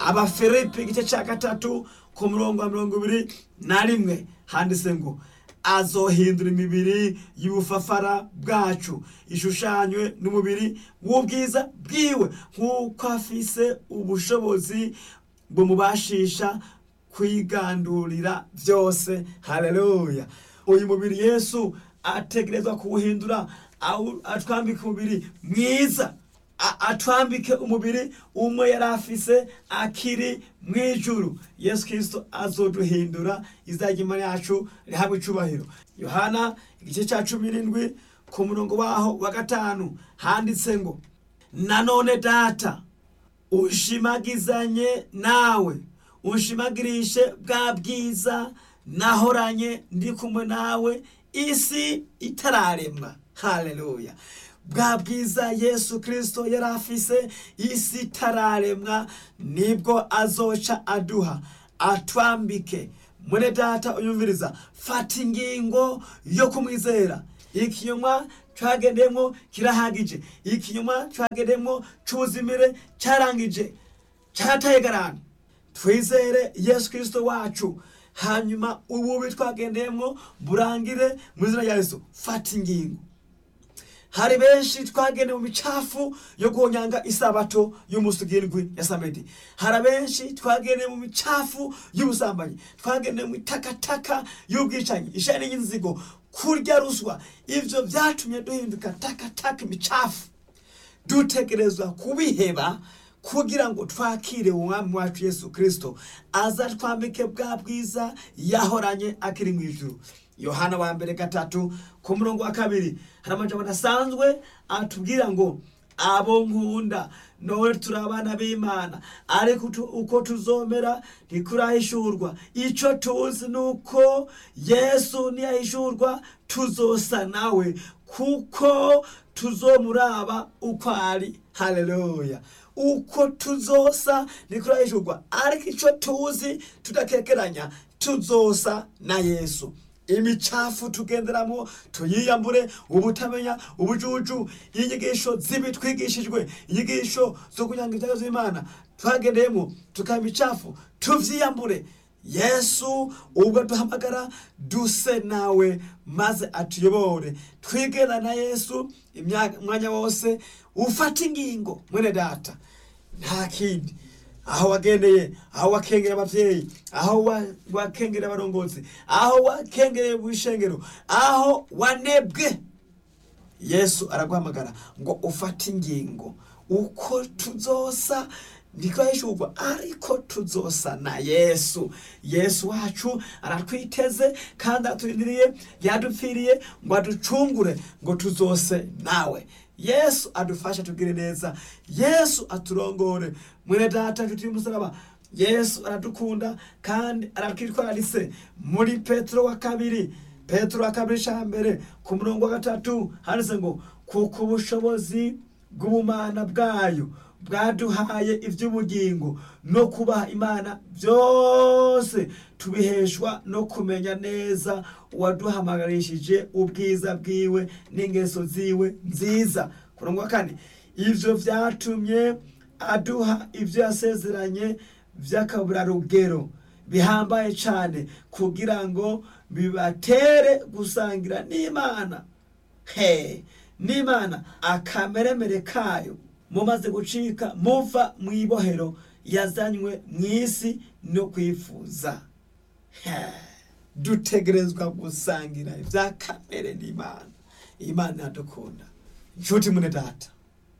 abafilipi igice cya gatatu ku murongo wa mirongo ibiri na rimwe handitse ngo azohindura imibiri y'ubufafara bwacu ishushanywe n'umubiri w'ubwiza bwiwe nk'uko afise ubushobozi bumubashisha kwigandurira byose haleluya uyu mubiri yesu ategerezwa kuwuhindura awu- atwambika umubiri mwiza a- atwambike umubiri umwe yari afise akiri mu ijuru yesu kirisito azoduhindura izajya imana yacu rihabwa icubahiro yohana igice cya cumi n'indwi ku murongo waho wa gatanu handitse ngo nanone data ushimagizanye nawe unshimagirishe bwa bwiza nahoranye ndi kumwe nawe isi itararemwa haleluya bwa bwiza yesu kirisito yari afise isi itararemwa nibwo azoca aduha atwambike mwene data uyumviriza fata ingingo yo kumwizera ikinyoma cyagendemo kirahagije ikinyoma cyagendemo cy'ubuzimire cyarangije cyataye garana twizere yesu kirisito wacu hanyuma ububi twagendeyemo burangire mu izina rya yesu fata ingingo hari benshi twagendeye mu micafu yo guhonyanga isabato y'umunsi ugirwi ya samedi hari abenshi twagendeye mu micafu y'ubusambanyi twagendeye mu itakataka y'ubwicanyi ishani y'inzigo kurya ruswa ivyo vyatumye duhinduka takataka imicafu dutegerezwa kubiheba kugira ngo twakire umwami wacu yesu kirisito aza twambike bwa bwiza yahoranye akiri mu ijuru yohana wa mbere gatatu ku murongo wa kabiri hari amajambo adasanzwe atubwira ngo abo nkunda none turi abana b'imana ariko utu- uko tuzomera ntikurahishurwa icyo tuzi ni uko yesu niyahishurwa tuzosa nawe kuko tuzomuraba uko ari haleluya uko tuzosa ntikurahishurwa ariko icyo tuzi tudakekeranya tuzosa na yesu imicafu tugenderamo tuyiyambure ubutamenya ubujuju inyigisho zibi twigishijwe inyigisho zo kunyanga ibyago z'imana twagendeyemo tukaba imicafu tuvyiyambure yesu ubwo duhamagara duse nawe maze atuyobore twigana na yesu imyaka- umwanya wose ufata ingingo mwene data nta kindi aho wagendeye aho wakengera abavyeyi aho wa- wakengera abarongozi aho wakengereye bw'ishengero aho wanebwe yesu araguhamagara ngo ufate ingingo uko tuzosa ntikwahishurwa ariko tuzosa na yesu yesu wacu aratwiteze kandi aturindiriye yadupfiriye ngo aducungure ngo tuzose nawe yesu adufashe atubwire neza yesu aturongore mwene data nshuti y'umusaraba yesu aradukunda kandi aratwitwararise muri petero wa kabiri petero wa kabiri ca mbere ku murongo wa gatatu handitse ngo kuko ubushobozi bw'ubumana bwayo bwaduhaye iby'ubugingo no kubaha imana byose tubiheshwa no kumenya neza uwaduhamagarishije ubwiza bwiwe n'ingeso ziwe nziza ku murongo wa kane ivyo vyatumye aduha ibyo yasezeranye by'akaburarugero bihambaye cyane kugira ngo bibatere gusangira n'imana he n'imana akameremere kayo mumaze gucika muva mu ibohero yazanywe mu isi no kwifuza He, dutegerezwa gusangira ibya kamere n'imana imana iradukunda inshuti mune data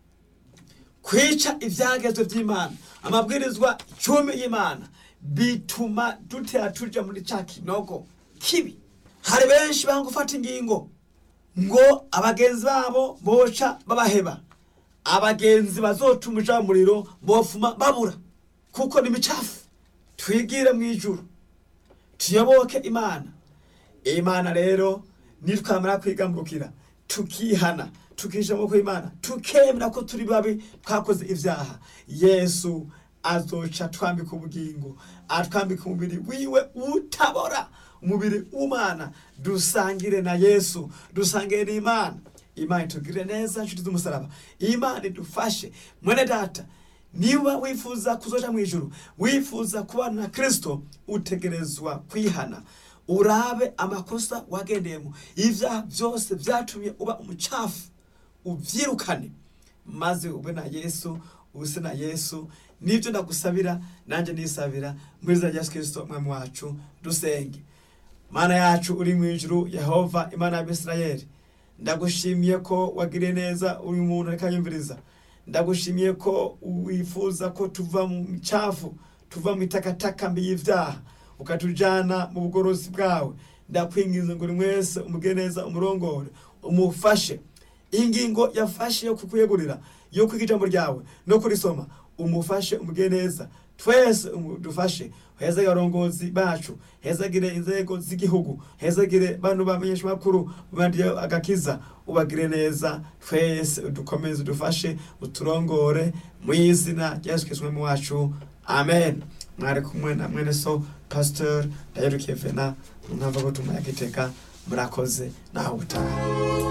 kwica ibyagezwe by'imana amabwirizwa icumi y'imana bituma dutera tuja muri ca kinogo kibi hari benshi banga gufata ingingo ngo abagenzi babo boca babaheba abagenzi bazotuma uja mu muriro bofuma babura kuko ni micafu twigire mu ijuru tuyoboke imana imana rero nitwamara kwigambukira tukihana tukisha amaboko y'imana tukemera ko turi babi twakoze ibyaha yesu azoca twambika ubugingo atwambika umubiri wiwe utabora umubiri w'umana dusangire na yesu dusangire n'imana imana itugirire neza nshuti z'umusaraba imana idufashe mwene data niba wifuza kuzoja mu ijuru wifuza kubana na kristo utegerezwa kwihana urabe amakosa wagendeyemo ibyaha byose byatumye uba umucafu ubyirukane maze ube na yesu use na yesu nibyo ndagusabira nanjye nisabira muri za yesu kirisito umwami wacu dusenge mana yacu uri mu ijuru yehova imana y'abisirayeli ndagushimiye ko wagiriye neza uyu muntu ariko anyumviriza ndagushimiye ko wifuza ko tuva mu micafu tuva mu itakataka mbi y'ibyaha ukatujyana mu bugorozi bwawe ndakwingiza ngo buri wese umugire neza umurongore umufashe iyi ngingo yafashe yo kukwegurira yo kwiga ijambo ryawe no kurisoma umufashe umugire neza twese dufashe hezagire abarongozi bacu hezagire inzego z'igihugu hezagire bano bamenyesha makuru bandiye agakiza ubagire neza twese udukomeze udufashe uturongore mu izina rya Yesu Kristo mu wacu amen mwari kumwe na mwene so pastor Dayerukiye Vena mwumva ko tumaya kiteka murakoze naho utaha